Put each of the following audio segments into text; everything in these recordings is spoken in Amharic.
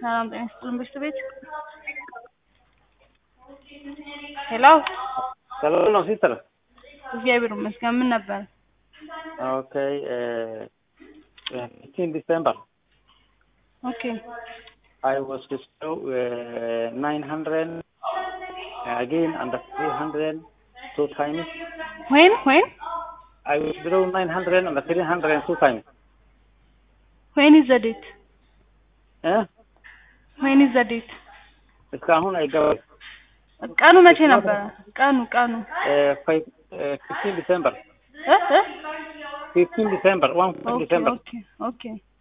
ሰላም ጤና ይስጥልን በሽታ ቤት ሄሎ ሰላም ነው ሲስተር? እግዚአብሔር ይመስገን ምን ነበር ኦኬ ፊፍቲን ዲሴምበር ኦኬ I was withdraw uh, 900 again under 300 two times. when when I withdraw 900 under 300 two times. when is the date Eh? when is the date እስካሁን አይገባም። ቀኑ መቼ ነበረ ቀኑ ቀኑ ፊፍቲን ዲሴምበር እ እ ፊፍቲን ዲሴምበር ዋን ኦኬ ዲሴምበር ኦኬ ኦኬ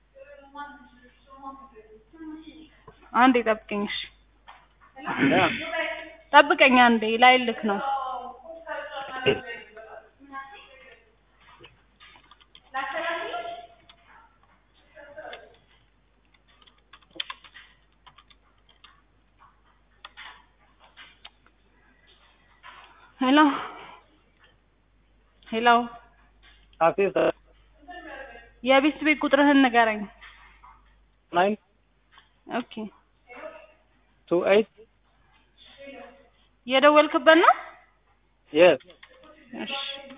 አንዴ ጠብቀኝ እሺ ጠብቀኝ አንዴ ላይ ልክ ነው ሄሎ ሄሎ ሲስተር የቤት ቤት ቁጥርህን ንገረኝ ናይን ኦኬ ቱ ኤይት የደወልክበት ነው የስ እሺ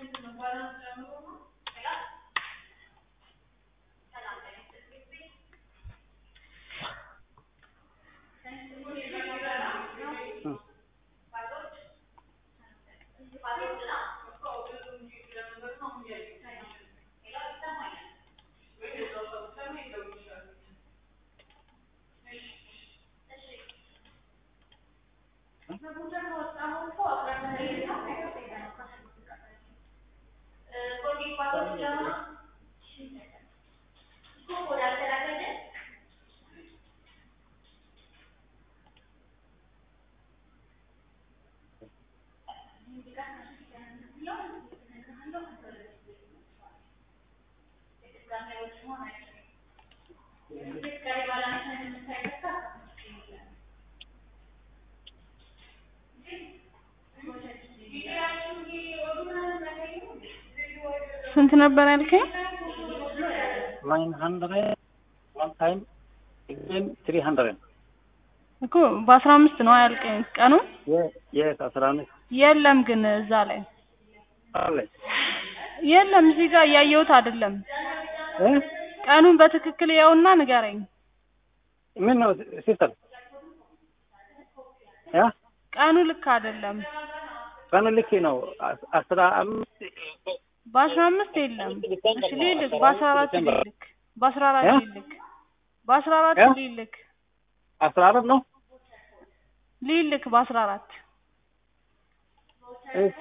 ስንት ነበር ያልከኝ? ናይን ሀንድሬድ ዋን ታይም again ትሪ ሀንድሬድ እኮ በአስራ አምስት ነው ያልከኝ ቀኑ የስ አስራ አምስት የለም ግን እዛ ላይ አለ የለም እዚህ ጋር እያየሁት አይደለም እ ቀኑን በትክክል ያውና ንገረኝ ምን ነው ሲስተር ያ ቀኑ ልክ አይደለም ቀኑ ልክ ነው አስ- አስራ አምስት በአስራ አምስት የለም እሺ ሊልክ በአስራ አራት ሊልክ በአስራ አራት እ? ሊልክ በአስራ አራት እ? ሊልክ አስራ አራት ነው ሊልክ በአስራ አራት እሺ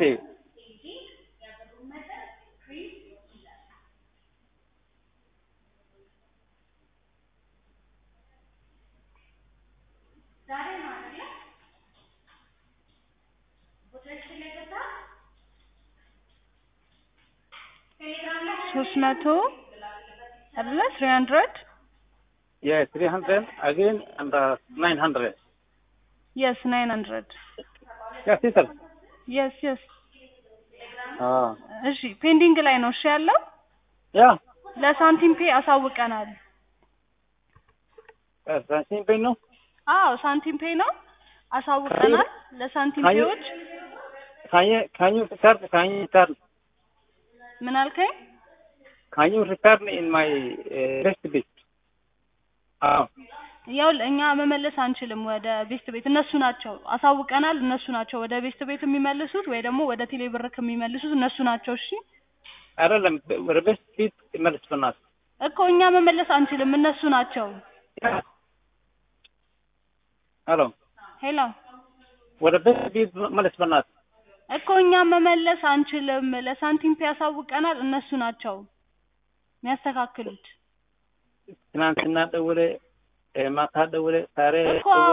ሶስት መቶ አይደለ ትሪ ሀንድረድ yes three hundred again and uh, nine hundred የስ ናይን ሀንድረድ yeah sister የስ የስ ah እሺ ፔንዲንግ ላይ ነው እሺ ያለው yeah ለሳንቲም ፔ አሳውቀናል uh, ሳንቲም ፔይ ነው አዎ ሳንቲም ፔ ነው አሳውቀናል ለሳንቲም ካየ- ፔዎች can you can you return can you return ምን አልከኝ can you return in my uh, rest bit ah ያው እኛ መመለስ አንችልም ወደ ቤስት ቤት እነሱ ናቸው አሳውቀናል እነሱ ናቸው ወደ ቤስት ቤት የሚመልሱት ወይ ደግሞ ወደ ቴሌ ብር የሚመልሱት እነሱ ናቸው እሺ አይደለም ወደ ቤስት ቢት መልስ በናት እኮ እኛ መመለስ አንችልም እነሱ ናቸው ሄሎ ሄሎ ወደ ቤስት ቢት መልስ በናት እኮ እኛ መመለስ አንችልም ለሳንቲም ፔ ያሳውቀናል እነሱ ናቸው የሚያስተካክሉት ትናንትና ደውለ ማታ ደውለ ዛሬ እኮ ደውለ